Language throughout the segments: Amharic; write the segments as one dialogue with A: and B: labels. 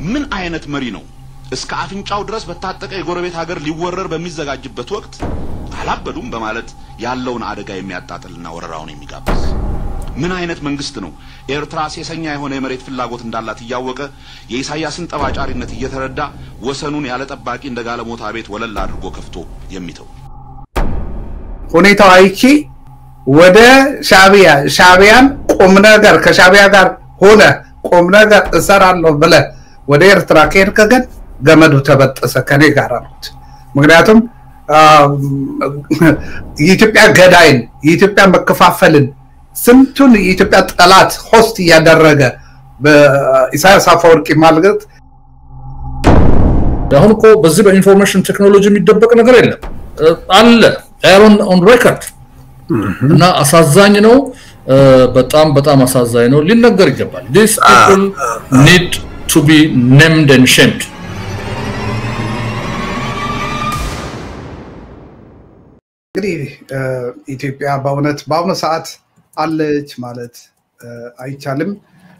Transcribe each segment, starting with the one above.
A: ምን አይነት መሪ ነው እስከ አፍንጫው ድረስ በታጠቀ የጎረቤት ሀገር ሊወረር በሚዘጋጅበት ወቅት አላበዱም በማለት ያለውን አደጋ የሚያጣጥልና ወረራውን የሚጋብዝ? ምን አይነት መንግስት ነው ኤርትራ ሴሰኛ የሆነ የመሬት ፍላጎት እንዳላት እያወቀ የኢሳያስን ጠባጫሪነት እየተረዳ ወሰኑን ያለ ጠባቂ እንደ ጋለሞታ ቤት ወለል አድርጎ ከፍቶ የሚተው?
B: ሁኔታው አይቺ ወደ ሻቢያ ሻቢያን ቁም ነገር ከሻቢያ ጋር ሆነ ቁም ነገር እሰራለሁ ብለ ወደ ኤርትራ ከሄድክ ግን ገመዱ ተበጠሰ ከኔ ጋር አሉት። ምክንያቱም የኢትዮጵያ ገዳይን የኢትዮጵያ መከፋፈልን ስንቱን የኢትዮጵያ ጠላት ሆስት እያደረገ በኢሳያስ አፈወርቂ ማለት
C: አሁን እኮ በዚህ በኢንፎርሜሽን ቴክኖሎጂ የሚደበቅ ነገር የለም አለ ኦን ኦን ሬከርድ እና አሳዛኝ ነው። በጣም በጣም አሳዛኝ ነው። ሊነገር ይገባል። ዲስ ፒፕል ኒድ ቱ ቢ ኔምድ ኤንድ ሼምድ።
B: እንግዲህ ኢትዮጵያ በእውነት በአሁኑ ሰዓት አለች ማለት አይቻልም።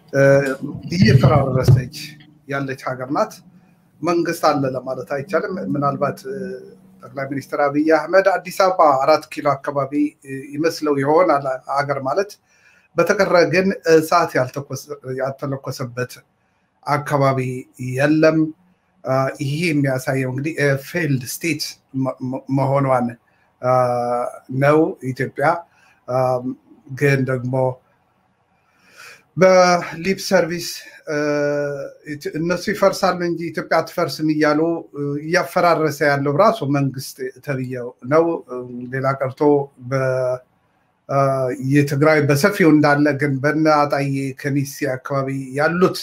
B: እየፈራረሰች ያለች ሀገር ናት። መንግስት አለ ለማለት አይቻልም። ምናልባት ጠቅላይ ሚኒስትር አብይ አህመድ አዲስ አበባ አራት ኪሎ አካባቢ ይመስለው ይሆን ሀገር ማለት በተቀረ ግን እሳት ያልተለኮሰበት አካባቢ የለም። ይሄ የሚያሳየው እንግዲህ ፌልድ ስቴት መሆኗን ነው። ኢትዮጵያ ግን ደግሞ በሊፕ ሰርቪስ እነሱ ይፈርሳሉ እንጂ ኢትዮጵያ አትፈርስም እያሉ እያፈራረሰ ያለው ራሱ መንግስት ተብዬው ነው። ሌላ ቀርቶ የትግራይ በሰፊው እንዳለ ግን በነ አጣዬ ከሚሴ አካባቢ ያሉት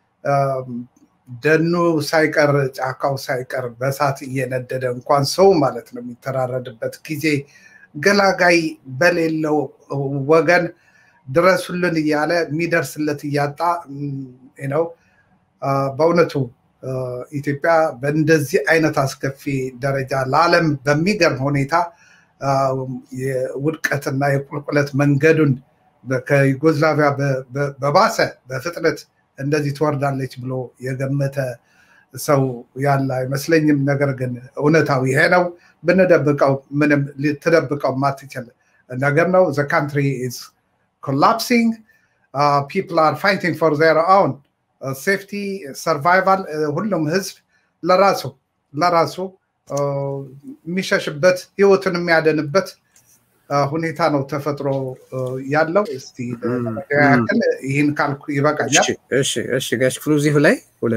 B: ደኑ ሳይቀር ጫካው ሳይቀር በእሳት እየነደደ እንኳን ሰው ማለት ነው የሚተራረድበት ጊዜ ገላጋይ በሌለው ወገን ድረሱልን እያለ የሚደርስለት እያጣ ነው። በእውነቱ ኢትዮጵያ በእንደዚህ አይነት አስከፊ ደረጃ ለዓለም በሚገርም ሁኔታ የውድቀትና የቁልቁለት መንገዱን ከዩጎዝላቪያ በባሰ በፍጥነት እንደዚህ ትወርዳለች ብሎ የገመተ ሰው ያለ አይመስለኝም። ነገር ግን እውነታው ይሄ ነው። ብንደብቀው ምንም ልትደብቀው ማትችል ነገር ነው። ዘ ካንትሪ ኢዝ ኮላፕሲንግ ፒፕል አር ፋይቲንግ ፎር ዜር ኦውን ሴፍቲ ሰርቫይቫል። ሁሉም ህዝብ ለራሱ ለራሱ የሚሸሽበት ህይወቱን የሚያደንበት ሁኔታ ነው ተፈጥሮ ያለው። እስቲ ያክል ይህን ካልኩ ይበቃኛል።
D: እሺ ጋሽ ክፍሉ እዚሁ ላይ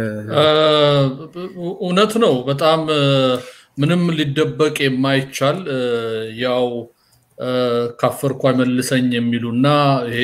C: እውነት ነው። በጣም ምንም ሊደበቅ የማይቻል ያው ካፈርኩ አይመልሰኝ የሚሉና ይሄ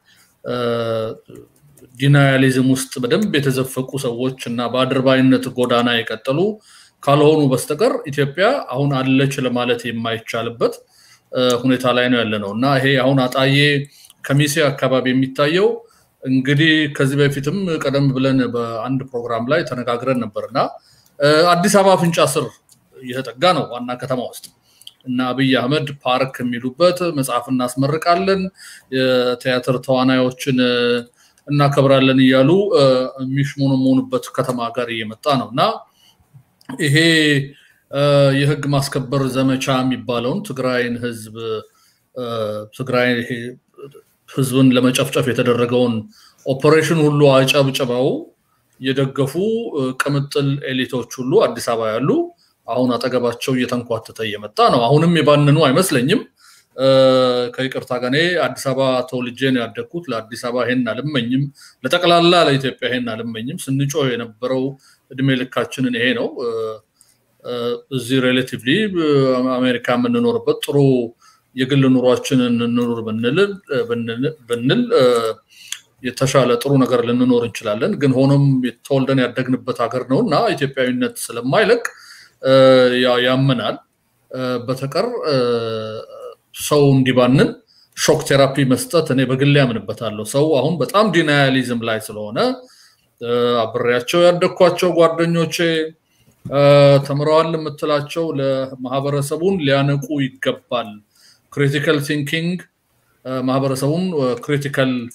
C: ዲናያሊዝም ውስጥ በደንብ የተዘፈቁ ሰዎች እና በአድርባይነት ጎዳና የቀጠሉ ካልሆኑ በስተቀር ኢትዮጵያ አሁን አለች ለማለት የማይቻልበት ሁኔታ ላይ ነው ያለ ነው እና ይሄ አሁን አጣዬ ከሚሴ አካባቢ የሚታየው እንግዲህ ከዚህ በፊትም ቀደም ብለን በአንድ ፕሮግራም ላይ ተነጋግረን ነበር እና አዲስ አበባ አፍንጫ ስር እየተጠጋ ነው ዋና ከተማ ውስጥ እና አብይ አህመድ ፓርክ የሚሉበት መጽሐፍ እናስመርቃለን፣ የቲያትር ተዋናዮችን እናከብራለን እያሉ የሚሽሞነሞኑበት ከተማ ጋር እየመጣ ነው እና ይሄ የህግ ማስከበር ዘመቻ የሚባለውን ትግራይን ህዝብ ትግራይ ህዝብን ለመጨፍጨፍ የተደረገውን ኦፐሬሽን ሁሉ አጨብጭበው የደገፉ ቅምጥል ኤሊቶች ሁሉ አዲስ አበባ ያሉ አሁን አጠገባቸው እየተንኳተተ እየመጣ ነው። አሁንም የባንኑ አይመስለኝም። ከይቅርታ ጋር እኔ አዲስ አበባ ተወልጄ ነው ያደግኩት። ለአዲስ አበባ ይሄን አልመኝም፣ ለጠቅላላ ለኢትዮጵያ ይሄን አልመኝም። ስንጮህ የነበረው እድሜ ልካችንን ይሄ ነው። እዚህ ሬሌቲቭሊ አሜሪካ የምንኖርበት ጥሩ የግል ኑሯችንን እንኑር ብንል የተሻለ ጥሩ ነገር ልንኖር እንችላለን። ግን ሆኖም ተወልደን ያደግንበት ሀገር ነው እና ኢትዮጵያዊነት ስለማይለቅ ያመናል። በተቀር ሰው እንዲባንን ሾክ ቴራፒ መስጠት እኔ በግሌ ያምንበታለሁ። ሰው አሁን በጣም ዲናያሊዝም ላይ ስለሆነ አብሬያቸው ያደግኳቸው ጓደኞቼ ተምረዋል የምትላቸው ለማህበረሰቡን ሊያነቁ ይገባል። ክሪቲካል ቲንኪንግ ማህበረሰቡን ክሪቲካል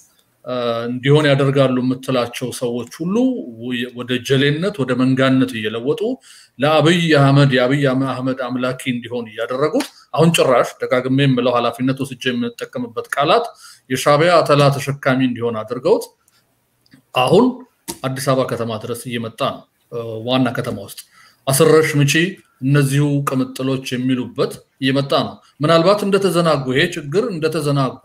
C: እንዲሆን ያደርጋሉ የምትላቸው ሰዎች ሁሉ ወደ ጀሌነት ወደ መንጋነት እየለወጡ ለአብይ አህመድ የአብይ አህመድ አምላኪ እንዲሆን እያደረጉት አሁን ጭራሽ ደጋግሜ የምለው ኃላፊነት ወስጄ የምንጠቀምበት ቃላት የሻቢያ አተላ ተሸካሚ እንዲሆን አድርገውት አሁን አዲስ አበባ ከተማ ድረስ እየመጣ ነው። ዋና ከተማ ውስጥ አስረሽ ምቺ እነዚሁ ቅምጥሎች የሚሉበት እየመጣ ነው። ምናልባት እንደተዘናጉ ይሄ ችግር እንደተዘናጉ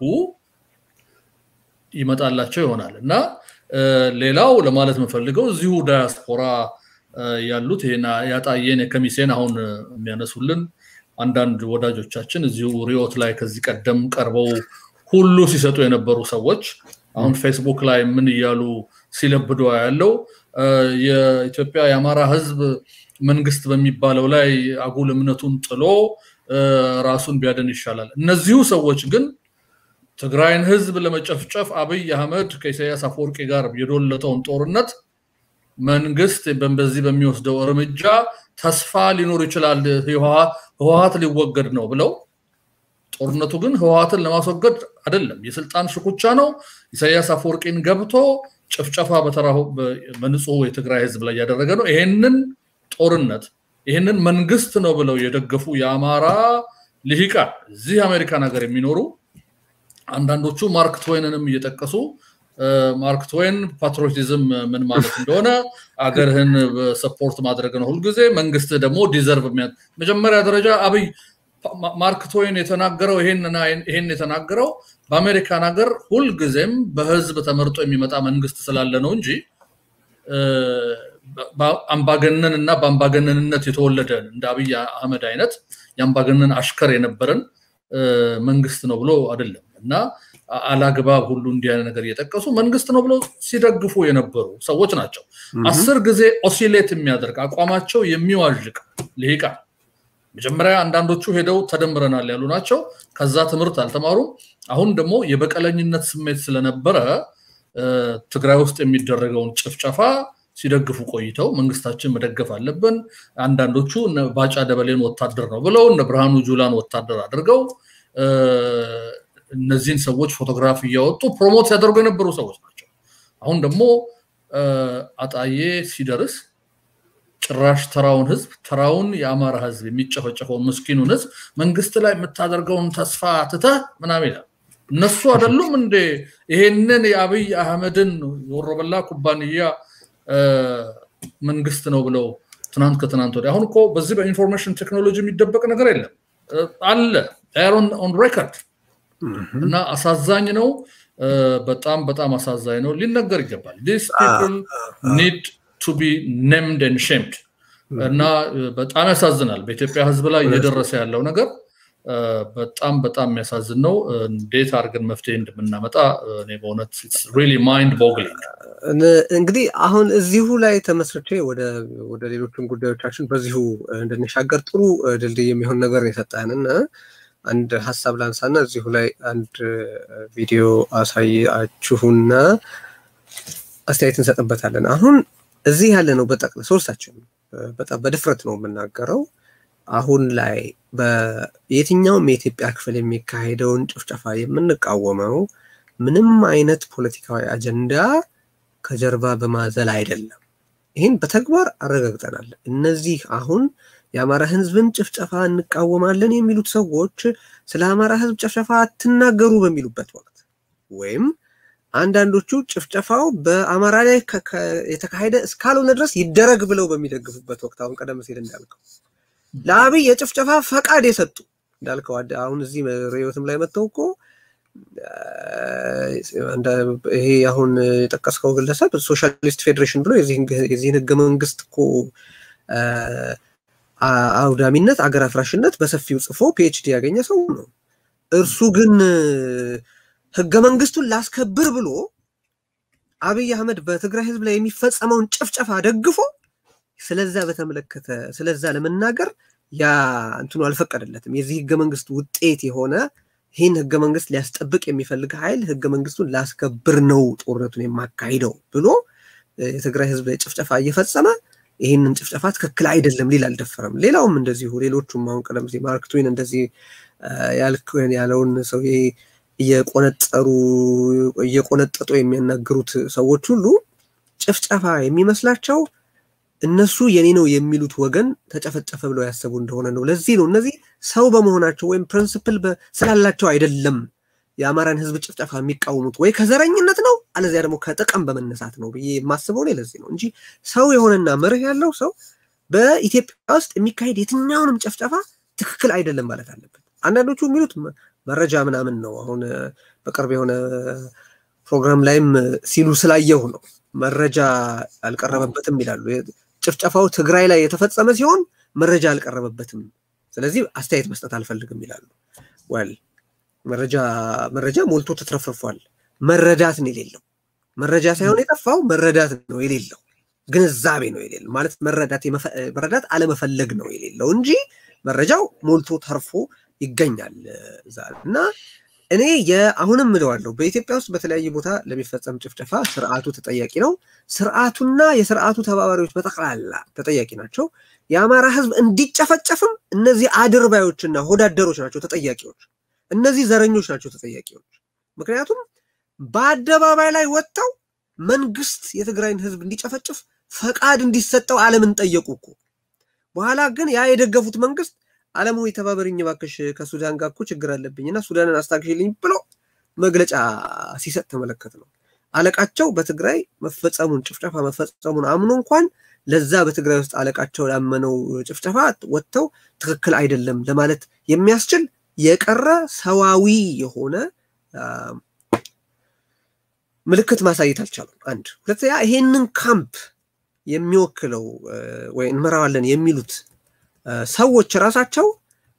C: ይመጣላቸው ይሆናል እና ሌላው ለማለት የምፈልገው እዚሁ ዳያስፖራ ያሉት ይሄን ያጣየን የከሚሴን አሁን የሚያነሱልን አንዳንድ ወዳጆቻችን እዚሁ ሪዮት ላይ ከዚህ ቀደም ቀርበው ሁሉ ሲሰጡ የነበሩ ሰዎች አሁን ፌስቡክ ላይ ምን እያሉ ሲለብዶ ያለው የኢትዮጵያ የአማራ ህዝብ መንግስት በሚባለው ላይ አጉል እምነቱን ጥሎ ራሱን ቢያደን ይሻላል። እነዚሁ ሰዎች ግን ትግራይን ህዝብ ለመጨፍጨፍ አብይ አህመድ ከኢሳያስ አፈወርቂ ጋር የዶለጠውን ጦርነት መንግስት በዚህ በሚወስደው እርምጃ ተስፋ ሊኖር ይችላል፣ ህወሀት ሊወገድ ነው ብለው ጦርነቱ ግን ህወሀትን ለማስወገድ አይደለም፣ የስልጣን ሽኩቻ ነው። ኢሳያስ አፈወርቂን ገብቶ ጭፍጨፋ በተራሁ በንጹህ የትግራይ ህዝብ ላይ እያደረገ ነው። ይሄንን ጦርነት ይህንን መንግስት ነው ብለው የደገፉ የአማራ ልሂቃን እዚህ አሜሪካን ሀገር የሚኖሩ አንዳንዶቹ ማርክ ትዌንንም እየጠቀሱ ማርክ ትዌን ፓትሪዮቲዝም ምን ማለት እንደሆነ አገርህን ሰፖርት ማድረግ ነው ሁልጊዜ፣ መንግስት ደግሞ ዲዘርቭ መጀመሪያ ደረጃ አብይ ማርክ ትዌን የተናገረው ይሄን የተናገረው በአሜሪካን ሀገር ሁልጊዜም በህዝብ ተመርጦ የሚመጣ መንግስት ስላለ ነው እንጂ አምባገነን እና በአምባገነንነት የተወለደን እንደ አብይ አህመድ አይነት የአምባገነን አሽከር የነበረን መንግስት ነው ብሎ አይደለም እና አላግባብ ሁሉ እንዲህ አይነት ነገር እየጠቀሱ መንግስት ነው ብሎ ሲደግፉ የነበሩ ሰዎች ናቸው። አስር ጊዜ ኦሲሌት የሚያደርግ አቋማቸው የሚዋዥቅ ልሂቃን መጀመሪያ አንዳንዶቹ ሄደው ተደምረናል ያሉ ናቸው። ከዛ ትምህርት አልተማሩም። አሁን ደግሞ የበቀለኝነት ስሜት ስለነበረ ትግራይ ውስጥ የሚደረገውን ጭፍጨፋ ሲደግፉ ቆይተው መንግስታችን መደገፍ አለብን፣ አንዳንዶቹ ባጫ ደበሌን ወታደር ነው ብለው እነ ብርሃኑ ጁላን ወታደር አድርገው እነዚህን ሰዎች ፎቶግራፍ እያወጡ ፕሮሞት ሲያደርጉ የነበሩ ሰዎች ናቸው። አሁን ደግሞ አጣዬ ሲደርስ ጭራሽ ተራውን ህዝብ ተራውን የአማራ ህዝብ የሚጨፈጨፈውን ምስኪኑን ህዝብ መንግስት ላይ የምታደርገውን ተስፋ ትተህ ምናምን ይላል። እነሱ አይደሉም እንዴ ይሄንን የአብይ አህመድን የወሮበላ ኩባንያ መንግስት ነው ብለው ትናንት ከትናንት ወዲያ አሁን እኮ በዚህ በኢንፎርሜሽን ቴክኖሎጂ የሚደበቅ ነገር የለም አለ ኦን ሬከርድ እና አሳዛኝ ነው። በጣም በጣም አሳዛኝ ነው። ሊነገር ይገባል። ዲስ ፒፕል ኒድ ቱ ቢ ኔምድ ኤንድ ሼምድ እና በጣም ያሳዝናል። በኢትዮጵያ ህዝብ ላይ እየደረሰ ያለው ነገር በጣም በጣም የሚያሳዝን ነው። እንዴት አድርገን መፍትሄ እንደምናመጣ እኔ በእውነት ሪሊ ማይንድ ቦግሊንግ።
D: እንግዲህ አሁን እዚሁ ላይ ተመስርቼ ወደ ሌሎችን ጉዳዮቻችን በዚሁ እንድንሻገር ጥሩ ድልድይ የሚሆን ነገር የሰጠንን አንድ ሀሳብ ላንሳና እዚሁ ላይ አንድ ቪዲዮ አሳያችሁና አስተያየት እንሰጥበታለን። አሁን እዚህ ያለ ነው በጠቅለ ሶስታችን በጣም በድፍረት ነው የምናገረው። አሁን ላይ በየትኛውም የኢትዮጵያ ክፍል የሚካሄደውን ጭፍጨፋ የምንቃወመው ምንም አይነት ፖለቲካዊ አጀንዳ ከጀርባ በማዘል አይደለም። ይህን በተግባር አረጋግጠናል። እነዚህ አሁን የአማራ ህዝብን ጭፍጨፋ እንቃወማለን የሚሉት ሰዎች ስለ አማራ ህዝብ ጭፍጨፋ አትናገሩ በሚሉበት ወቅት ወይም አንዳንዶቹ ጭፍጨፋው በአማራ ላይ የተካሄደ እስካልሆነ ድረስ ይደረግ ብለው በሚደግፉበት ወቅት አሁን ቀደም ሲል እንዳልከው ለአብይ የጭፍጨፋ ፈቃድ የሰጡ እንዳልከው አሁን እዚህ ርዕዮትም ላይ መጥተው እኮ ይሄ አሁን የጠቀስከው ግለሰብ ሶሻሊስት ፌዴሬሽን ብሎ የዚህን ህገ መንግስት እኮ አውዳሚነት፣ አገር አፍራሽነት በሰፊው ጽፎ ፒኤችዲ ያገኘ ሰው ነው። እርሱ ግን ህገ መንግስቱን ላስከብር ብሎ አብይ አህመድ በትግራይ ህዝብ ላይ የሚፈጸመውን ጭፍጨፋ ደግፎ ስለዛ በተመለከተ ስለዛ ለመናገር ያ እንትኑ አልፈቀደለትም። የዚህ ህገ መንግስት ውጤት የሆነ ይህን ህገ መንግስት ሊያስጠብቅ የሚፈልግ ኃይል ህገ መንግስቱን ላስከብር ነው ጦርነቱን የማካሂደው ብሎ የትግራይ ህዝብ ላይ ጭፍጨፋ እየፈጸመ ይህንን ጭፍጨፋ ትክክል አይደለም ሊል አልደፈረም። ሌላውም እንደዚሁ ሌሎቹም አሁን ቀደም ሲል ማርክ ትዌን እንደዚህ ያለውን ሰው እየቆነጠሩ እየቆነጠጡ የሚያናግሩት ሰዎች ሁሉ ጭፍጨፋ የሚመስላቸው እነሱ የኔ ነው የሚሉት ወገን ተጨፈጨፈ ብለው ያሰቡ እንደሆነ ነው። ለዚህ ነው እነዚህ ሰው በመሆናቸው ወይም ፕሪንስፕል ስላላቸው አይደለም የአማራን ህዝብ ጭፍጨፋ የሚቃወሙት ወይ ከዘረኝነት ነው አለዚያ ደግሞ ከጥቅም በመነሳት ነው ብዬ የማስበው እኔ ለዚህ ነው እንጂ ሰው የሆነና መርህ ያለው ሰው በኢትዮጵያ ውስጥ የሚካሄድ የትኛውንም ጭፍጨፋ ትክክል አይደለም ማለት አለበት። አንዳንዶቹ የሚሉት መረጃ ምናምን ነው። አሁን በቅርብ የሆነ ፕሮግራም ላይም ሲሉ ስላየሁ ነው። መረጃ አልቀረበበትም ይላሉ። ጭፍጨፋው ትግራይ ላይ የተፈጸመ ሲሆን መረጃ አልቀረበበትም፣ ስለዚህ አስተያየት መስጠት አልፈልግም ይላሉ። ወል መረጃ መረጃ ሞልቶ ተትረፍርፏል። መረዳት ነው የሌለው። መረጃ ሳይሆን የጠፋው መረዳት ነው የሌለው፣ ግንዛቤ ነው የሌለው። ማለት መረዳት መረዳት አለመፈለግ ነው የሌለው እንጂ መረጃው ሞልቶ ተርፎ ይገኛል እና እኔ የአሁንም እለዋለሁ በኢትዮጵያ ውስጥ በተለያየ ቦታ ለሚፈጸም ጭፍጨፋ ስርዓቱ ተጠያቂ ነው። ስርዓቱና የስርዓቱ ተባባሪዎች በጠቅላላ ተጠያቂ ናቸው። የአማራ ህዝብ እንዲጨፈጨፍም እነዚህ አድርባዮችና ሆዳደሮች ናቸው ተጠያቂዎች። እነዚህ ዘረኞች ናቸው ተጠያቂዎች። ምክንያቱም በአደባባይ ላይ ወጥተው መንግስት የትግራይን ህዝብ እንዲጨፈጭፍ ፈቃድ እንዲሰጠው ዓለምን ጠየቁ እኮ። በኋላ ግን ያ የደገፉት መንግስት ዓለም ሆይ ተባበሪኝ እባክሽ ከሱዳን ጋር እኮ ችግር አለብኝና ሱዳንን አስታግሽልኝ ብሎ መግለጫ ሲሰጥ ተመለከት ነው። አለቃቸው በትግራይ መፈጸሙን ጭፍጨፋ መፈጸሙን አምኖ እንኳን ለዛ በትግራይ ውስጥ አለቃቸው ያመነው ጭፍጨፋ ወጥተው ትክክል አይደለም ለማለት የሚያስችል የቀረ ሰዋዊ የሆነ ምልክት ማሳየት አልቻሉም። አንድ ሁለተኛ፣ ይሄንን ካምፕ የሚወክለው ወይ እንመራዋለን የሚሉት ሰዎች ራሳቸው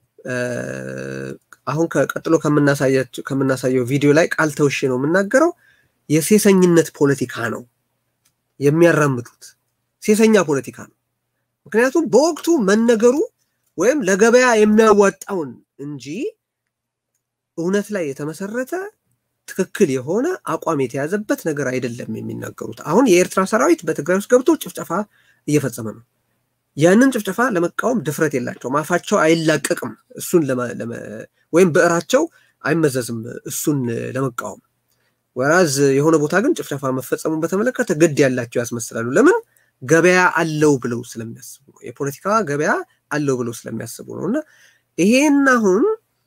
D: አሁን ቀጥሎ ከምናሳየው ቪዲዮ ላይ ቃል ተውሼ ነው የምናገረው። የሴሰኝነት ፖለቲካ ነው የሚያራምዱት፣ ሴሰኛ ፖለቲካ ነው። ምክንያቱም በወቅቱ መነገሩ ወይም ለገበያ የሚያዋጣውን እንጂ እውነት ላይ የተመሰረተ ትክክል የሆነ አቋም የተያዘበት ነገር አይደለም የሚናገሩት። አሁን የኤርትራ ሰራዊት በትግራይ ውስጥ ገብቶ ጭፍጨፋ እየፈጸመ ነው። ያንን ጭፍጨፋ ለመቃወም ድፍረት የላቸውም። አፋቸው አይላቀቅም እሱን ወይም ብዕራቸው አይመዘዝም እሱን ለመቃወም። ወራዝ የሆነ ቦታ ግን ጭፍጨፋ መፈጸሙን በተመለከተ ግድ ያላቸው ያስመስላሉ። ለምን? ገበያ አለው ብለው ስለሚያስቡ ነው። የፖለቲካ ገበያ አለው ብለው ስለሚያስቡ ነው። እና ይሄን አሁን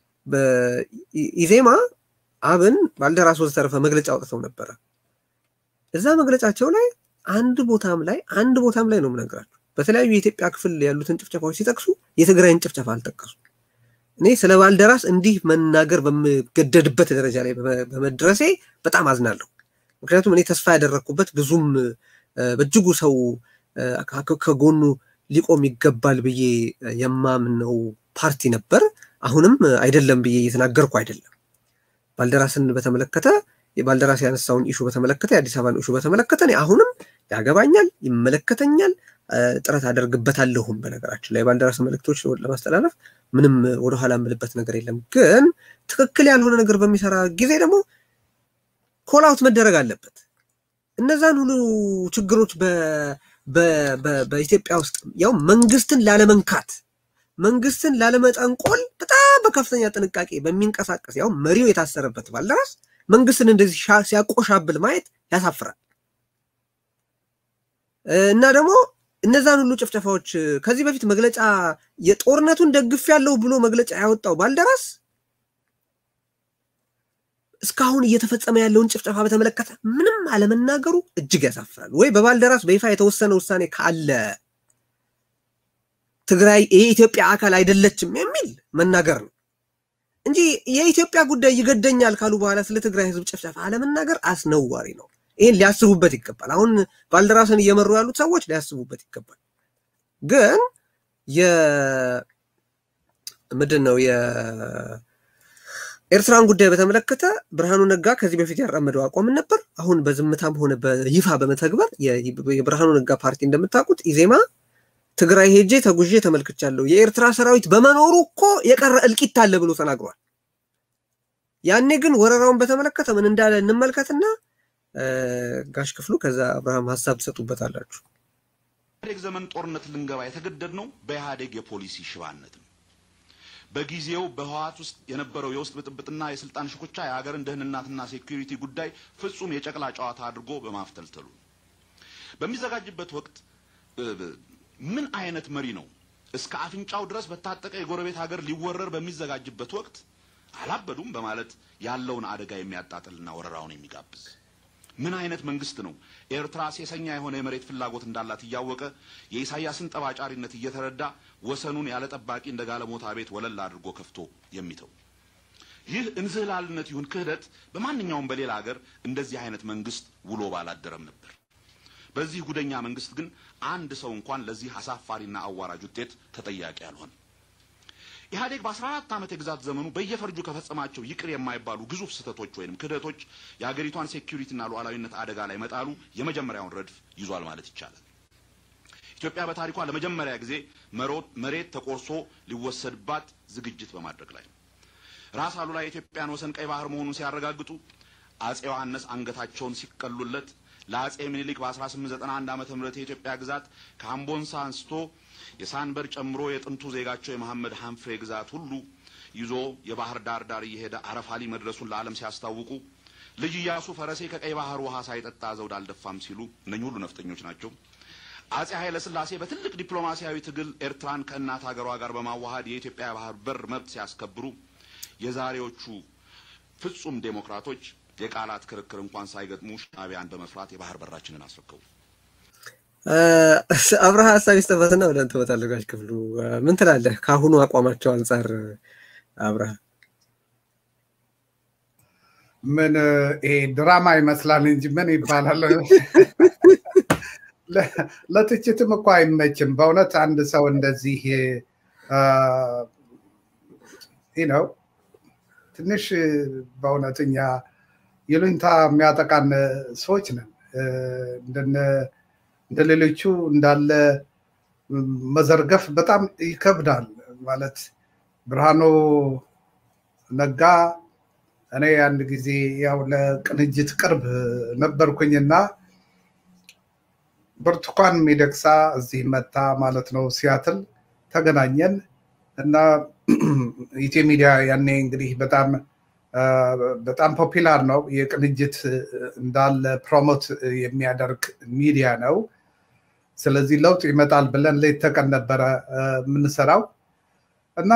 D: በኢዜማ አብን፣ ባልደራስ ወዘተረፈ መግለጫ አውጥተው ነበረ። እዛ መግለጫቸው ላይ አንድ ቦታም ላይ አንድ ቦታም ላይ ነው የምነግራቸው በተለያዩ የኢትዮጵያ ክፍል ያሉትን ጭፍጨፋዎች ሲጠቅሱ የትግራይን ጭፍጨፋ አልጠቀሱ። እኔ ስለ ባልደራስ እንዲህ መናገር በምገደድበት ደረጃ ላይ በመድረሴ በጣም አዝናለሁ። ምክንያቱም እኔ ተስፋ ያደረግኩበት ብዙም በእጅጉ ሰው ከጎኑ ሊቆም ይገባል ብዬ የማምነው ፓርቲ ነበር። አሁንም አይደለም ብዬ እየተናገርኩ አይደለም። ባልደራስን በተመለከተ የባልደራስ ያነሳውን ኢሹ በተመለከተ የአዲስ አበባን ኢሹ በተመለከተ እኔ አሁንም ያገባኛል፣ ይመለከተኛል ጥረት አደርግበታለሁም። በነገራችን ላይ የባልደራስ መልእክቶች ለማስተላለፍ ምንም ወደኋላ የምልበት ነገር የለም። ግን ትክክል ያልሆነ ነገር በሚሰራ ጊዜ ደግሞ ኮላውት መደረግ አለበት። እነዛን ሁሉ ችግሮች በኢትዮጵያ ውስጥ ያው መንግስትን ላለመንካት መንግስትን ላለመጠንቆል በጣም በከፍተኛ ጥንቃቄ በሚንቀሳቀስ ያው መሪው የታሰረበት ባልደራስ መንግስትን እንደዚህ ሲያቆሻብል ማየት ያሳፍራል። እና ደግሞ እነዛን ሁሉ ጭፍጨፋዎች ከዚህ በፊት መግለጫ የጦርነቱን ደግፍ ያለው ብሎ መግለጫ ያወጣው ባልደራስ እስካሁን እየተፈጸመ ያለውን ጭፍጨፋ በተመለከተ ምንም አለመናገሩ እጅግ ያሳፍራል። ወይ በባልደራስ በይፋ የተወሰነ ውሳኔ ካለ ትግራይ የኢትዮጵያ አካል አይደለችም የሚል መናገር ነው እንጂ የኢትዮጵያ ጉዳይ ይገደኛል ካሉ በኋላ ስለ ትግራይ ህዝብ ጭፍጨፋ አለመናገር አስነዋሪ ነው። ይህን ሊያስቡበት ይገባል። አሁን ባልደራስን እየመሩ ያሉት ሰዎች ሊያስቡበት ይገባል። ግን ምንድን ነው የኤርትራን ጉዳይ በተመለከተ ብርሃኑ ነጋ ከዚህ በፊት ያራመደው አቋምን ነበር። አሁን በዝምታም ሆነ በይፋ በመተግበር የብርሃኑ ነጋ ፓርቲ እንደምታውቁት ኢዜማ ትግራይ ሄጄ ተጉዤ ተመልክቻለሁ፣ የኤርትራ ሰራዊት በመኖሩ እኮ የቀረ እልቂት አለ ብሎ ተናግሯል። ያኔ ግን ወረራውን በተመለከተ ምን እንዳለ እንመልከትና ጋሽ ክፍሉ ከዛ አብርሃም ሀሳብ ትሰጡበታላችሁ።
A: ኢህአዴግ ዘመን ጦርነት ልንገባ የተገደድ ነው በኢህአዴግ የፖሊሲ ሽባነት ነው። በጊዜው በህወሓት ውስጥ የነበረው የውስጥ ብጥብጥና የስልጣን ሽኩቻ የሀገርን ደህንነትና ሴኩሪቲ ጉዳይ ፍጹም የጨቅላ ጨዋታ አድርጎ በማፍተልተሉ በሚዘጋጅበት ወቅት ምን አይነት መሪ ነው እስከ አፍንጫው ድረስ በታጠቀ የጎረቤት ሀገር ሊወረር በሚዘጋጅበት ወቅት አላበዱም በማለት ያለውን አደጋ የሚያጣጥልና ወረራውን የሚጋብዝ ምን አይነት መንግስት ነው ኤርትራ ሴሰኛ የሆነ የመሬት ፍላጎት እንዳላት እያወቀ የኢሳያስን ጠባጫሪነት እየተረዳ ወሰኑን ያለ ጠባቂ እንደ ጋለሞታ ቤት ወለል አድርጎ ከፍቶ የሚተው? ይህ እንዝህላልነት ይሁን ክህደት በማንኛውም በሌላ ሀገር እንደዚህ አይነት መንግስት ውሎ ባላደረም ነበር። በዚህ ጉደኛ መንግስት ግን አንድ ሰው እንኳን ለዚህ አሳፋሪና አዋራጅ ውጤት ተጠያቂ አልሆነ። ኢህአዴግ በአስራ አራት ዓመት የግዛት ዘመኑ በየፈርጁ ከፈጸማቸው ይቅር የማይባሉ ግዙፍ ስህተቶች ወይም ክህደቶች የሀገሪቷን ሴኩሪቲና ሉዓላዊነት አደጋ ላይ መጣሉ የመጀመሪያውን ረድፍ ይዟል ማለት ይቻላል። ኢትዮጵያ በታሪኳ ለመጀመሪያ ጊዜ መሬት ተቆርሶ ሊወሰድባት ዝግጅት በማድረግ ላይ ነው። ራስ አሉላ የኢትዮጵያን ወሰን ቀይ ባህር መሆኑን ሲያረጋግጡ አጼ ዮሐንስ አንገታቸውን ሲቀሉለት ለአጼ ምኒልክ በ1891 ዓመተ ምህረት የኢትዮጵያ ግዛት ከአምቦንሳ አንስቶ የሳንበር ጨምሮ የጥንቱ ዜጋቸው የመሐመድ ሀንፍሬ ግዛት ሁሉ ይዞ የባህር ዳር ዳር እየሄደ አረፋሊ መድረሱን ለዓለም ሲያስታውቁ ልጅ ኢያሱ ፈረሴ ከቀይ ባህር ውሃ ሳይጠጣ ዘውድ አልደፋም ሲሉ እነኚህ ሁሉ ነፍጠኞች ናቸው። አጼ ኃይለ ሥላሴ በትልቅ ዲፕሎማሲያዊ ትግል ኤርትራን ከእናት ሀገሯ ጋር በማዋሃድ የኢትዮጵያ ባህር በር መብት ሲያስከብሩ የዛሬዎቹ ፍጹም ዴሞክራቶች የቃላት ክርክር እንኳን ሳይገጥሙ ሻዕቢያን በመፍራት የባህር በራችንን አስረከቡ።
D: አብርሃ ሀሳብ ይስጠበትና ወደ አንተ እመጣለሁ። ጋሽ ክፍሉ ምን ትላለህ? ከአሁኑ አቋማቸው አንጻር አብርሃ።
B: ምን ይሄ ድራማ ይመስላል እንጂ ምን ይባላል? ለትችትም እኮ አይመችም በእውነት አንድ ሰው እንደዚህ ነው ትንሽ በእውነት እኛ ይሉኝታ የሚያጠቃን ሰዎች ነን። እንደ ሌሎቹ እንዳለ መዘርገፍ በጣም ይከብዳል። ማለት ብርሃኑ ነጋ እኔ አንድ ጊዜ ያው ለቅንጅት ቅርብ ነበርኩኝና ብርቱካን ሚደቅሳ እዚህ መታ ማለት ነው ሲያትል ተገናኘን እና ኢትዮ ሚዲያ ያኔ እንግዲህ በጣም በጣም ፖፒላር ነው። የቅንጅት እንዳለ ፕሮሞት የሚያደርግ ሚዲያ ነው። ስለዚህ ለውጥ ይመጣል ብለን ሌት ተቀን ነበረ የምንሰራው እና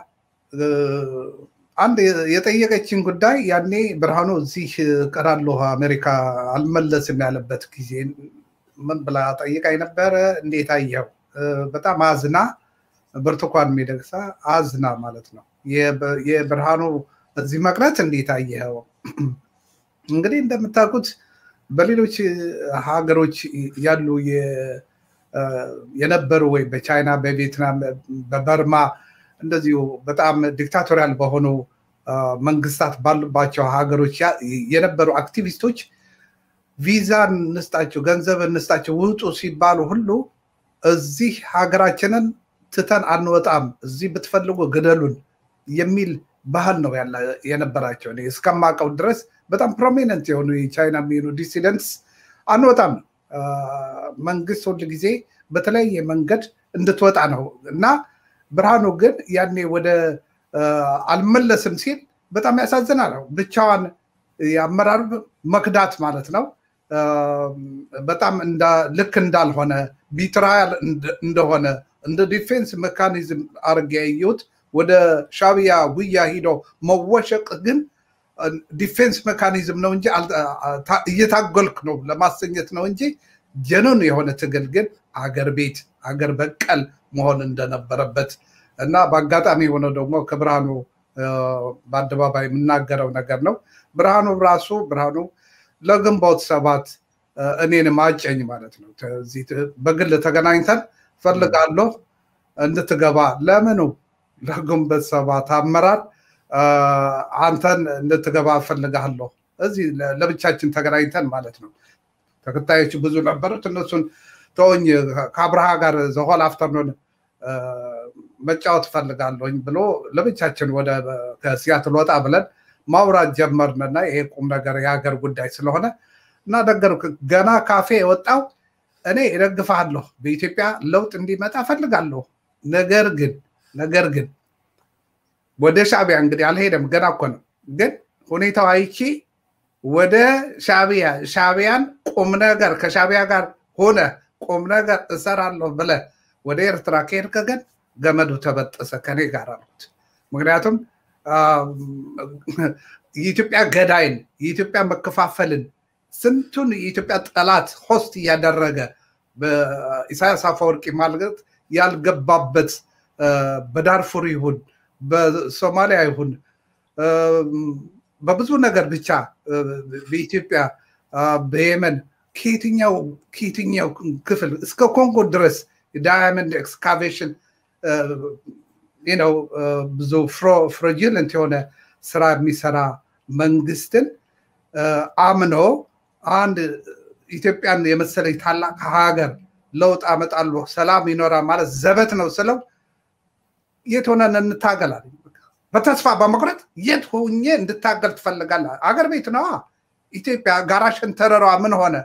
B: አንድ የጠየቀችን ጉዳይ ያኔ ብርሃኑ እዚህ እቀራለሁ አሜሪካ አልመለስም ያለበት ጊዜ ምን ብላ ጠይቃኝ ነበረ። እንዴት አየው? በጣም አዝና ብርቱካን ሚደቅሳ አዝና ማለት ነው የብርሃኑ እዚህ መቅረት እንዴት አየኸው? እንግዲህ እንደምታውቁት በሌሎች ሀገሮች ያሉ የነበሩ ወይ በቻይና፣ በቪየትናም፣ በበርማ እንደዚሁ በጣም ዲክታቶሪያል በሆኑ መንግስታት ባሉባቸው ሀገሮች የነበሩ አክቲቪስቶች ቪዛ እንስጣቸው፣ ገንዘብ እንስጣቸው፣ ውጡ ሲባሉ ሁሉ እዚህ ሀገራችንን ትተን አንወጣም፣ እዚህ ብትፈልጉ ግደሉን የሚል ባህል ነው የነበራቸው። እኔ እስከማውቀው ድረስ በጣም ፕሮሚነንት የሆኑ የቻይና የሚሆኑ ዲሲደንትስ አንወጣም፣ መንግስት ሁል ጊዜ በተለያየ መንገድ እንድትወጣ ነው እና ብርሃኑ ግን ያኔ ወደ አልመለስም ሲል በጣም ያሳዝናል። ብቻዋን የአመራር መክዳት ማለት ነው። በጣም ልክ እንዳልሆነ ቢትራያል እንደሆነ እንደ ዲፌንስ ሜካኒዝም አድርጌ ያየሁት ወደ ሻቢያ ጉያ ሂዶ መወሸቅ ግን ዲፌንስ ሜካኒዝም ነው እንጂ እየታገልክ ነው ለማሰኘት ነው እንጂ ጀኑን የሆነ ትግል ግን አገር ቤት አገር በቀል መሆን እንደነበረበት እና በአጋጣሚ የሆነው ደግሞ ከብርሃኑ በአደባባይ የምናገረው ነገር ነው። ብርሃኑ ራሱ ብርሃኑ ለግንቦት ሰባት እኔን ማጨኝ ማለት ነው። በግል ተገናኝተን ፈልጋለሁ እንድትገባ ለምኑ ለግንቦት ሰባት አመራር አንተን እንድትገባ እፈልጋለሁ። እዚህ ለብቻችን ተገናኝተን ማለት ነው። ተከታዮቹ ብዙ ነበሩት። እነሱን ተወኝ ከአብርሃ ጋር ዘሆል አፍተርኖን መጫወት እፈልጋለሁኝ ብሎ ለብቻችን ወደ ከሲያትል ወጣ ብለን ማውራት ጀመርንና ይሄ ቁም ነገር የሀገር ጉዳይ ስለሆነ እና ነገር ገና ካፌ የወጣው እኔ እደግፍሃለሁ፣ በኢትዮጵያ ለውጥ እንዲመጣ እፈልጋለሁ። ነገር ግን ነገር ግን ወደ ሻቢያ እንግዲህ አልሄደም፣ ገና እኮ ነው። ግን ሁኔታው አይቺ ወደ ሻቢያ ሻቢያን ቁም ነገር ከሻቢያ ጋር ሆነ ቁም ነገር እሰራለሁ ብለ ወደ ኤርትራ ከሄድክ ግን ገመዱ ተበጠሰ ከኔ ጋር አሉት። ምክንያቱም የኢትዮጵያ ገዳይን የኢትዮጵያ መከፋፈልን ስንቱን የኢትዮጵያ ጠላት ሆስት እያደረገ በኢሳያስ አፈወርቂ ማለት ያልገባበት በዳርፉር ይሁን በሶማሊያ ይሁን በብዙ ነገር ብቻ በኢትዮጵያ በየመን ከየትኛው ከየትኛው ክፍል እስከ ኮንጎ ድረስ ዳያመንድ ኤክስካቬሽን ነው ብዙ ፍሮጅለንት የሆነ ስራ የሚሰራ መንግስትን አምኖ አንድ ኢትዮጵያን የመሰለኝ ታላቅ ሀገር ለውጥ አመጣለሁ ሰላም ይኖራል ማለት ዘበት ነው ስለው የት ሆነን እንታገላለን በተስፋ በመቁረጥ የት ሆኜ እንድታገል ትፈልጋለህ? አገር ቤት ነዋ። ኢትዮጵያ ጋራ ሸንተረሯ ምን ሆነ?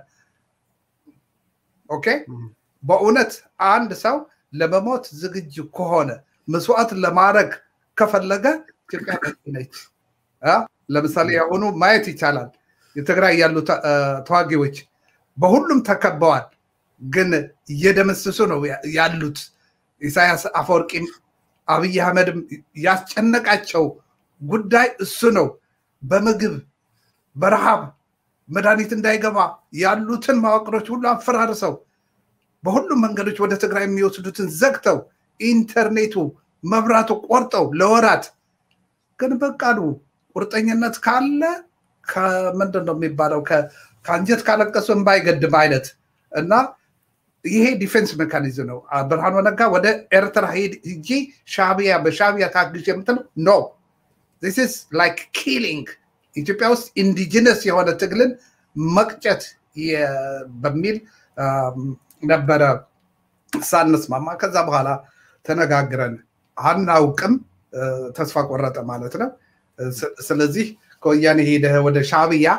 B: ኦኬ። በእውነት አንድ ሰው ለመሞት ዝግጁ ከሆነ መስዋዕት ለማድረግ ከፈለገ ኢትዮጵያ ነች። ለምሳሌ የሆኑ ማየት ይቻላል። የትግራይ ያሉ ተዋጊዎች በሁሉም ተከበዋል፣ ግን እየደመሰሱ ነው ያሉት። ኢሳያስ አፈወርቂም አብይ አህመድም ያስጨነቃቸው ጉዳይ እሱ ነው። በምግብ በረሃብ መድኃኒት እንዳይገባ ያሉትን መዋቅሮች ሁሉ አፈራርሰው በሁሉም መንገዶች ወደ ትግራይ የሚወስዱትን ዘግተው ኢንተርኔቱ መብራቱ ቆርጠው ለወራት ግን በቃሉ ቁርጠኝነት ካለ ከምንድን ነው የሚባለው ከአንጀት ካለቀሱ እምባይገድም አይነት እና ይሄ ዲፌንስ ሜካኒዝም ነው። ብርሃኑ ነጋ ወደ ኤርትራ ሂጂ ሻቢያ በሻቢያ ታግዥ የምትለው ኖ ዚስ ላይክ ኪሊንግ ኢትዮጵያ ውስጥ ኢንዲጂነስ የሆነ ትግልን መቅጨት በሚል ነበረ ሳንስማማ። ከዛ በኋላ ተነጋግረን አናውቅም፣ ተስፋ ቆረጠ ማለት ነው። ስለዚህ ከወያኔ ሄደህ ወደ ሻቢያ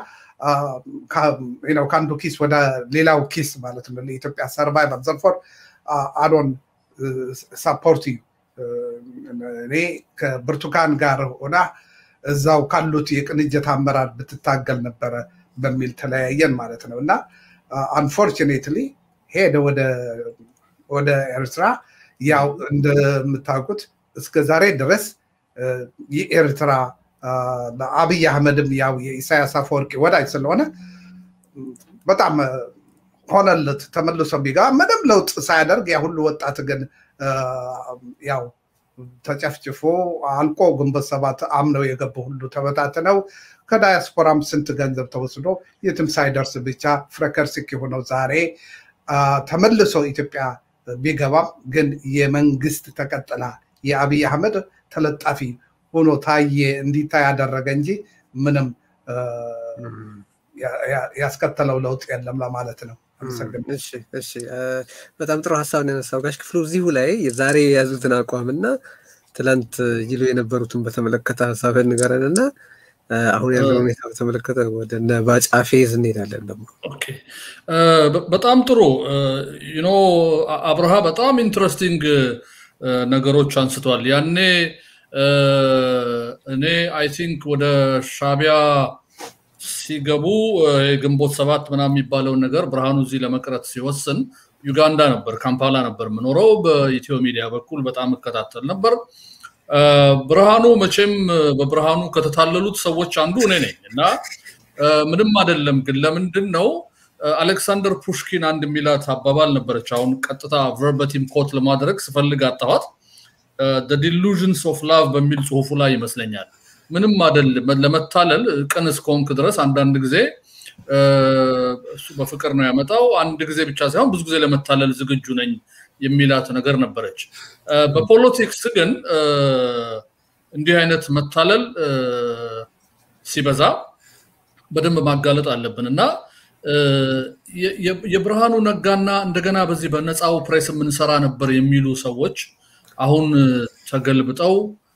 B: ከአንዱ ኪስ ወደ ሌላው ኪስ ማለት ነው። ለኢትዮጵያ ሰርቫይቫል ዘርፎር አዶን ሳፖርት እኔ ከብርቱካን ጋር ሆና እዛው ካሉት የቅንጅት አመራር ብትታገል ነበረ በሚል ተለያየን ማለት ነው እና አንፎርቹኔትሊ ሄደ ወደ ኤርትራ። ያው እንደምታውቁት እስከ ዛሬ ድረስ የኤርትራ አብይ አህመድም ያው የኢሳያስ አፈወርቂ ወዳጅ ስለሆነ በጣም ሆነለት ተመልሶ ቢገባ ምንም ለውጥ ሳያደርግ ያ ሁሉ ወጣት ግን ያው ተጨፍጭፎ አልቆ ግንቦት ሰባት አምነው የገቡ ሁሉ ተበታትነው ከዳያስፖራም ስንት ገንዘብ ተወስዶ የትም ሳይደርስ ብቻ ፍረከርሲክ የሆነው ዛሬ ተመልሶ ኢትዮጵያ ቢገባም ግን የመንግስት ተቀጥላ የአብይ አህመድ ተለጣፊ ሆኖ ታየ እንዲታይ ያደረገ እንጂ ምንም ያስከተለው ለውጥ የለም ለማለት ነው።
D: በጣም ጥሩ ሀሳብ ነው ያነሳው ጋሽ ክፍሉ። እዚሁ ላይ ዛሬ የያዙትን አቋም እና ትላንት ይሉ የነበሩትን በተመለከተ ሀሳብ ንገረን እና አሁን ያለው ሁኔታ በተመለከተ ወደ ባጫ ፌዝ እንሄዳለን። ደግሞ
C: በጣም ጥሩ ዩኖ አብርሃ በጣም ኢንትረስቲንግ ነገሮች አንስቷል። ያኔ እኔ አይ ቲንክ ወደ ሻቢያ ሲገቡ የግንቦት ሰባት ምናምን የሚባለውን ነገር ብርሃኑ እዚህ ለመቅረት ሲወስን ዩጋንዳ ነበር፣ ካምፓላ ነበር የምኖረው። በኢትዮ ሚዲያ በኩል በጣም እከታተል ነበር። ብርሃኑ መቼም በብርሃኑ ከተታለሉት ሰዎች አንዱ እኔ ነኝ እና ምንም አይደለም። ግን ለምንድን ነው አሌክሳንደር ፑሽኪን አንድ የሚላት አባባል ነበረች። አሁን ቀጥታ ቨርበቲም ኮት ለማድረግ ስፈልግ አጣኋት። ዲሉዥንስ ኦፍ ላቭ በሚል ጽሁፉ ላይ ይመስለኛል። ምንም አይደለም ለመታለል ቅን እስከሆንክ ድረስ አንዳንድ ጊዜ እሱ በፍቅር ነው ያመጣው። አንድ ጊዜ ብቻ ሳይሆን ብዙ ጊዜ ለመታለል ዝግጁ ነኝ የሚላት ነገር ነበረች። በፖለቲክስ ግን እንዲህ አይነት መታለል ሲበዛ በደንብ ማጋለጥ አለብን እና የብርሃኑ ነጋና እንደገና በዚህ በነፃው ፕሬስ የምንሰራ ነበር የሚሉ ሰዎች አሁን ተገልብጠው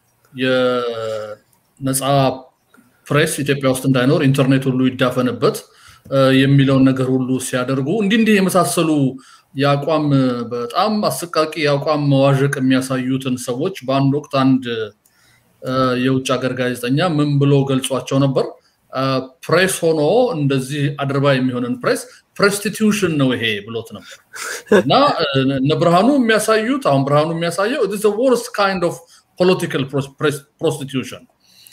C: የነፃ ፕሬስ ኢትዮጵያ ውስጥ እንዳይኖር ኢንተርኔት ሁሉ ይዳፈንበት የሚለውን ነገር ሁሉ ሲያደርጉ እንዲህ እንዲህ የመሳሰሉ የአቋም በጣም አሰቃቂ የአቋም መዋዠቅ የሚያሳዩትን ሰዎች በአንድ ወቅት አንድ የውጭ ሀገር ጋዜጠኛ ምን ብሎ ገልጿቸው ነበር? ፕሬስ ሆኖ እንደዚህ አድርባ የሚሆንን ፕሬስ ፕሬስቲቱሽን ነው ይሄ ብሎት ነበር እና እነ ብርሃኑ የሚያሳዩት አሁን ብርሃኑ የሚያሳየው ወርስት ካይንድ ኦፍ ፖለቲካል ፕሮስቲቱሽን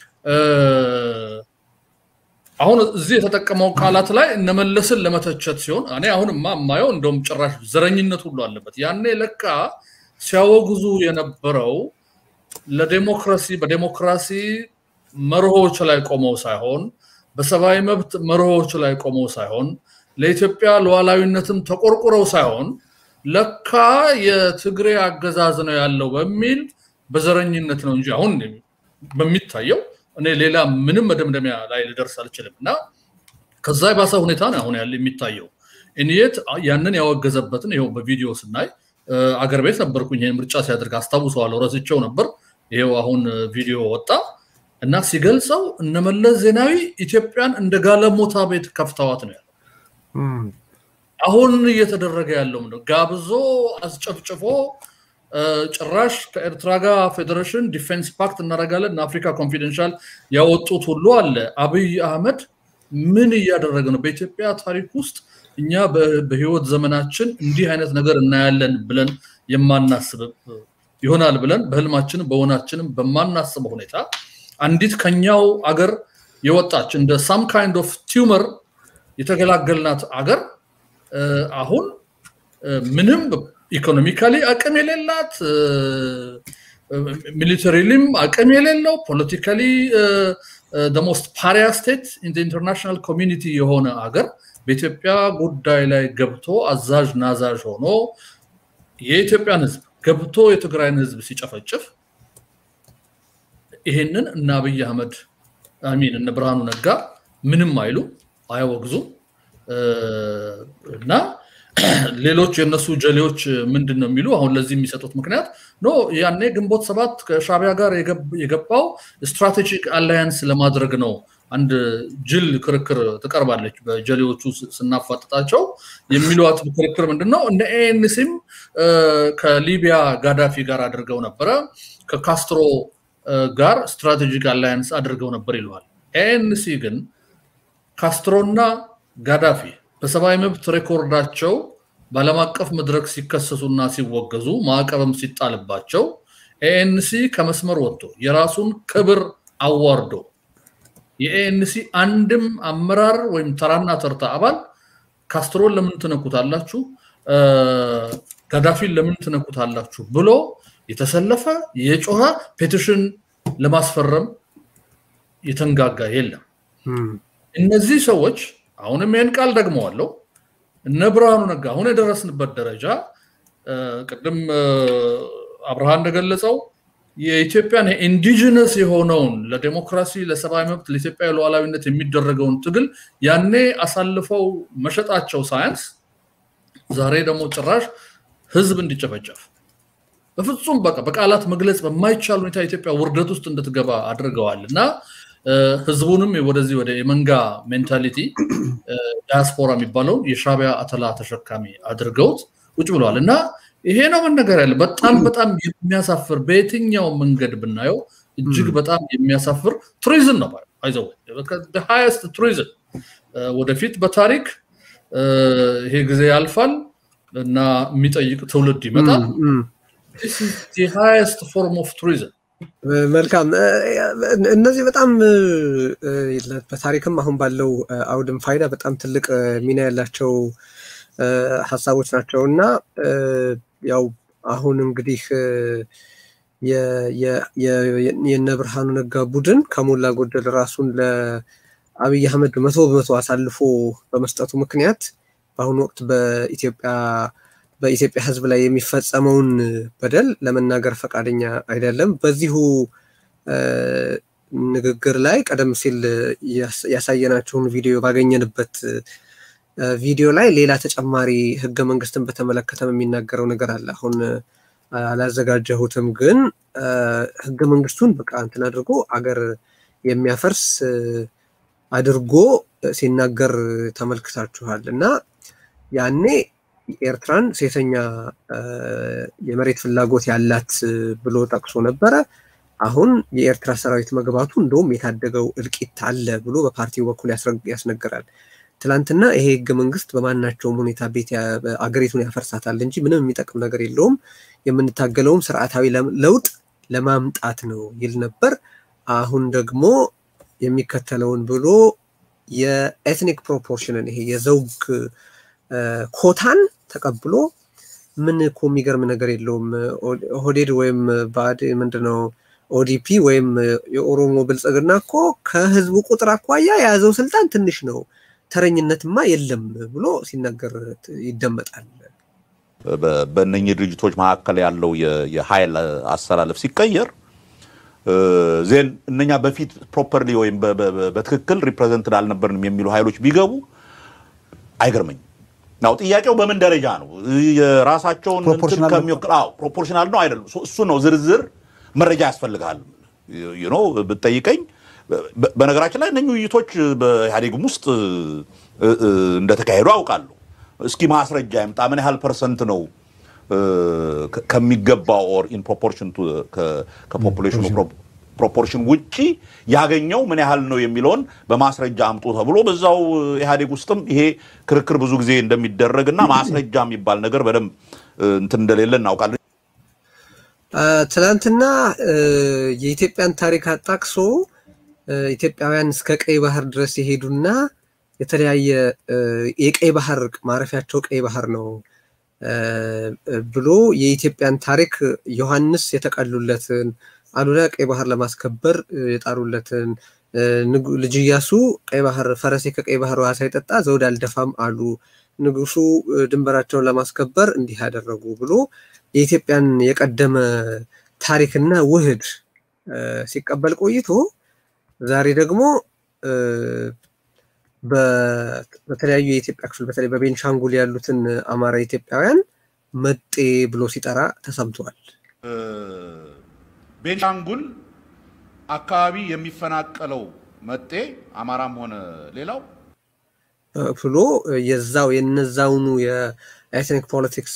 C: አሁን እዚህ የተጠቀመው ቃላት ላይ እነመለስን ለመተቸት ሲሆን እኔ አሁንማ የማየው እንደውም ጭራሽ ዘረኝነት ሁሉ አለበት። ያኔ ለካ ሲያወግዙ የነበረው ለዴሞክራሲ በዴሞክራሲ መርሆች ላይ ቆመው ሳይሆን በሰብአዊ መብት መርሆች ላይ ቆመው ሳይሆን ለኢትዮጵያ ሉዓላዊነትም ተቆርቁረው ሳይሆን ለካ የትግሬ አገዛዝ ነው ያለው በሚል በዘረኝነት ነው እንጂ አሁን በሚታየው እኔ ሌላ ምንም መደምደሚያ ላይ ልደርስ አልችልም እና ከዛ የባሰ ሁኔታ ነው አሁን ያለ የሚታየው ኢንየት ያንን ያወገዘበትን ይኸው በቪዲዮ ስናይ አገር ቤት ነበርኩኝ ይህን ምርጫ ሲያደርግ አስታውሰዋለሁ ረስቸው ነበር ይኸው አሁን ቪዲዮ ወጣ እና ሲገልጸው እነመለስ ዜናዊ ኢትዮጵያን እንደ ጋለሞታ ቤት ከፍተዋት ነው ያለው አሁን እየተደረገ ያለው ነው ጋብዞ አስጨፍጭፎ ጭራሽ ከኤርትራ ጋር ፌዴሬሽን ዲፌንስ ፓክት እናደርጋለን አፍሪካ ኮንፊደንሻል ያወጡት ሁሉ አለ አብይ አህመድ ምን እያደረገ ነው በኢትዮጵያ ታሪክ ውስጥ እኛ በህይወት ዘመናችን እንዲህ አይነት ነገር እናያለን ብለን የማናስብ ይሆናል ብለን በህልማችንም በሆናችንም በማናስበው ሁኔታ አንዲት ከኛው አገር የወጣች እንደ ሳም ካይንድ ኦፍ ቲዩመር የተገላገልናት አገር አሁን ምንም ኢኮኖሚካሊ አቅም የሌላት ሚሊተሪሊም አቅም የሌለው ፖለቲካሊ ሞስት ፓሪያ ስቴት ኢንተርናሽናል ኮሚኒቲ የሆነ አገር በኢትዮጵያ ጉዳይ ላይ ገብቶ አዛዥ ናዛዥ ሆኖ የኢትዮጵያን ህዝብ ገብቶ የትግራይን ህዝብ ሲጨፈጭፍ ይሄንን እነ አብይ አህመድ አሚን እነ ብርሃኑ ነጋ ምንም አይሉ አያወግዙም እና ሌሎች የእነሱ ጀሌዎች ምንድን ነው የሚሉ አሁን ለዚህ የሚሰጡት ምክንያት ኖ ያኔ ግንቦት ሰባት ከሻቢያ ጋር የገባው ስትራቴጂክ አላያንስ ለማድረግ ነው አንድ ጅል ክርክር ትቀርባለች በጀሌዎቹ ስናፋጥጣቸው የሚሏት ክርክር ምንድነው እነ ኤንሲም ከሊቢያ ጋዳፊ ጋር አድርገው ነበረ ከካስትሮ ጋር ስትራቴጂክ አላያንስ አድርገው ነበር ይለዋል ኤንሲ ግን ካስትሮና ጋዳፊ በሰብአዊ መብት ሬኮርዳቸው በዓለም አቀፍ መድረክ ሲከሰሱና ሲወገዙ ማዕቀብም ሲጣልባቸው ኤኤንሲ ከመስመር ወጥቶ የራሱን ክብር አዋርዶ የኤኤንሲ አንድም አመራር ወይም ተራና ተርታ አባል ካስትሮን ለምን ትነኩታላችሁ፣ ጋዳፊን ለምን ትነኩታላችሁ ብሎ የተሰለፈ የጮኸ ፔቲሽን ለማስፈረም የተንጋጋ የለም። እነዚህ ሰዎች አሁንም ይህን ቃል ደግመዋለሁ። እነ ብርሃኑ ነጋ አሁን የደረስንበት ደረጃ ቅድም አብርሃ እንደገለጸው የኢትዮጵያን ኢንዲጂነስ የሆነውን ለዴሞክራሲ፣ ለሰብአዊ መብት፣ ለኢትዮጵያ ሉዓላዊነት የሚደረገውን ትግል ያኔ አሳልፈው መሸጣቸው ሳያንስ ዛሬ ደግሞ ጭራሽ ህዝብ እንዲጨፈጨፍ በፍጹም በቃ በቃላት መግለጽ በማይቻል ሁኔታ ኢትዮጵያ ውርደት ውስጥ እንድትገባ አድርገዋል እና ህዝቡንም ወደዚህ ወደ የመንጋ ሜንታሊቲ ዳያስፖራ የሚባለውን የሻቢያ አተላ ተሸካሚ አድርገውት ቁጭ ብለዋል እና ይሄ ነው መነገር ያለ በጣም በጣም የሚያሳፍር በየትኛው መንገድ ብናየው እጅግ በጣም የሚያሳፍር ቱሪዝም ነው ይዘው ሃይስት ቱሪዝም ወደፊት በታሪክ ይሄ ጊዜ ያልፋል እና የሚጠይቅ ትውልድ ይመጣል ሃይስት ፎርም ኦፍ ቱሪዝም
D: መልካም እነዚህ በጣም በታሪክም አሁን ባለው አውድም ፋይዳ በጣም ትልቅ ሚና ያላቸው ሀሳቦች ናቸው እና ያው አሁን እንግዲህ የነ ብርሃኑ ነጋ ቡድን ከሞላ ጎደል ራሱን ለአብይ አህመድ መቶ በመቶ አሳልፎ በመስጠቱ ምክንያት በአሁኑ ወቅት በኢትዮጵያ በኢትዮጵያ ሕዝብ ላይ የሚፈጸመውን በደል ለመናገር ፈቃደኛ አይደለም። በዚሁ ንግግር ላይ ቀደም ሲል ያሳየናቸውን ቪዲዮ ባገኘንበት ቪዲዮ ላይ ሌላ ተጨማሪ ህገ መንግስትን በተመለከተ የሚናገረው ነገር አለ። አሁን አላዘጋጀሁትም፣ ግን ህገ መንግስቱን በቃ እንትን አድርጎ አገር የሚያፈርስ አድርጎ ሲናገር ተመልክታችኋል እና ያኔ ኤርትራን ሴተኛ የመሬት ፍላጎት ያላት ብሎ ጠቅሶ ነበረ። አሁን የኤርትራ ሰራዊት መግባቱ እንደውም የታደገው እልቂት አለ ብሎ በፓርቲው በኩል ያስነግራል። ትላንትና ይሄ ህገ መንግስት በማናቸውም ሁኔታ ቤት አገሪቱን ያፈርሳታል እንጂ ምንም የሚጠቅም ነገር የለውም፣ የምንታገለውም ስርዓታዊ ለውጥ ለማምጣት ነው ይል ነበር። አሁን ደግሞ የሚከተለውን ብሎ የኤትኒክ ፕሮፖርሽንን ይሄ የዘውግ ኮታን ተቀብሎ ምን እኮ የሚገርም ነገር የለውም። ኦህዴድ ወይም ባድ ምንድነው ኦዲፒ ወይም የኦሮሞ ብልጽግና እኮ ከህዝቡ ቁጥር አኳያ የያዘው ስልጣን ትንሽ ነው፣ ተረኝነትማ የለም ብሎ ሲናገር ይደመጣል።
A: በእነኚህ ድርጅቶች መካከል ያለው የኃይል አሰላለፍ ሲቀየር ዜን እነኛ በፊት ፕሮፐርሊ ወይም በትክክል ሪፕሬዘንትድ አልነበርንም የሚሉ ኃይሎች ቢገቡ አይገርመኝም። ናው ጥያቄው በምን ደረጃ ነው? የራሳቸውን ፕሮፖርሽናል ነው አይደለም? እሱ ነው ዝርዝር መረጃ ያስፈልጋል። ኖ ብትጠይቀኝ፣ በነገራችን ላይ እነኚህ ውይይቶች በኢህአዴግም ውስጥ እንደተካሄዱ አውቃለሁ። እስኪ ማስረጃ ይምጣ። ምን ያህል ፐርሰንት ነው ከሚገባው ኦር ኢን ፕሮፖርሽን ከፖፑሌሽኑ ፕሮፖርሽን ውጪ ያገኘው ምን ያህል ነው የሚለውን በማስረጃ አምጡ ተብሎ በዛው ኢህአዴግ ውስጥም ይሄ ክርክር ብዙ ጊዜ እንደሚደረግ እና ማስረጃ የሚባል ነገር በደንብ እንትን እንደሌለ እናውቃለን።
D: ትናንትና የኢትዮጵያን ታሪክ አጣቅሶ ኢትዮጵያውያን እስከ ቀይ ባህር ድረስ የሄዱና የተለያየ የቀይ ባህር ማረፊያቸው ቀይ ባህር ነው ብሎ የኢትዮጵያን ታሪክ ዮሐንስ የተቀሉለትን አሉላ ቀይ ባህር ለማስከበር የጣሩለትን ልጅ ኢያሱ ቀይ ባህር ፈረሴ ከቀይ ባህር ውሃ ሳይጠጣ ዘውድ አልደፋም አሉ፣ ንጉሱ ድንበራቸውን ለማስከበር እንዲህ ያደረጉ ብሎ የኢትዮጵያን የቀደመ ታሪክና ውህድ ሲቀበል ቆይቶ ዛሬ ደግሞ በተለያዩ የኢትዮጵያ ክፍል በተለይ በቤንሻንጉል ያሉትን አማራ ኢትዮጵያውያን መጤ ብሎ ሲጠራ ተሰምተዋል።
A: ቤንሻንጉል አካባቢ የሚፈናቀለው መጤ አማራም ሆነ ሌላው
D: ብሎ የዛው የነዛውኑ የኤትኒክ ፖለቲክስ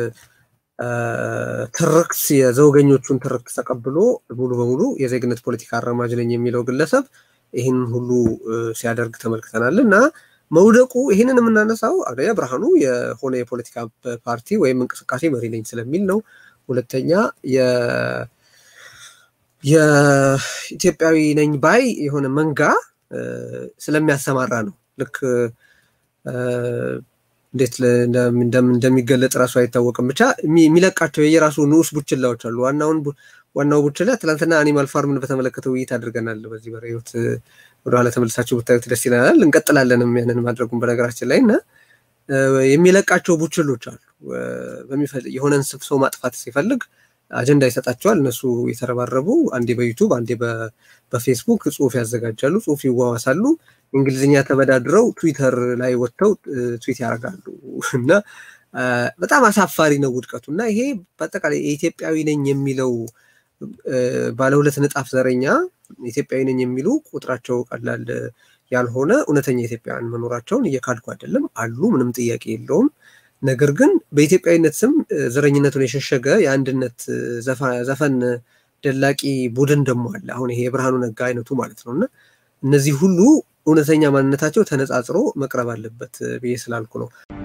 D: ትርክት የዘውገኞቹን ትርክት ተቀብሎ ሙሉ በሙሉ የዜግነት ፖለቲካ አራማጅ ነኝ የሚለው ግለሰብ ይህን ሁሉ ሲያደርግ ተመልክተናል እና መውደቁ ይህንን የምናነሳው አንደኛ ብርሃኑ የሆነ የፖለቲካ ፓርቲ ወይም እንቅስቃሴ መሪ ነኝ ስለሚል ነው። ሁለተኛ የኢትዮጵያዊ ነኝ ባይ የሆነ መንጋ ስለሚያሰማራ ነው። ልክ እንዴት እንደሚገለጥ እራሱ አይታወቅም። ብቻ የሚለቃቸው የየራሱ ንዑስ ቡችላዎች አሉ። ዋናውን ዋናው ቡችላ ትናንትና አኒማል ፋርምን በተመለከተ ውይይት አድርገናል። በዚህ በህይወት ወደኋላ ተመልሳችሁ ብታዩት ደስ ይለናል። እንቀጥላለንም ያንን ማድረጉን በነገራችን ላይ እና የሚለቃቸው ቡችሎች አሉ። የሆነን ሰው ማጥፋት ሲፈልግ አጀንዳ ይሰጣቸዋል። እነሱ የተረባረቡ አንዴ በዩቱብ አንዴ በፌስቡክ ጽሁፍ ያዘጋጃሉ፣ ጽሁፍ ይዋዋሳሉ። እንግሊዝኛ ተበዳድረው ትዊተር ላይ ወጥተው ትዊት ያደርጋሉ እና በጣም አሳፋሪ ነው ውድቀቱ እና ይሄ በአጠቃላይ የኢትዮጵያዊ ነኝ የሚለው ባለ ሁለት ንጣፍ ዘረኛ ኢትዮጵያዊ ነኝ የሚሉ ቁጥራቸው ቀላል ያልሆነ እውነተኛ ኢትዮጵያውያን መኖራቸውን እየካድኩ አይደለም፣ አሉ፣ ምንም ጥያቄ የለውም። ነገር ግን በኢትዮጵያዊነት ስም ዘረኝነቱን የሸሸገ የአንድነት ዘፈን ደላቂ ቡድን ደግሞ አለ። አሁን ይሄ የብርሃኑ ነጋ አይነቱ ማለት ነው እና እነዚህ ሁሉ እውነተኛ ማንነታቸው ተነጻጽሮ መቅረብ አለበት ብዬ ስላልኩ ነው።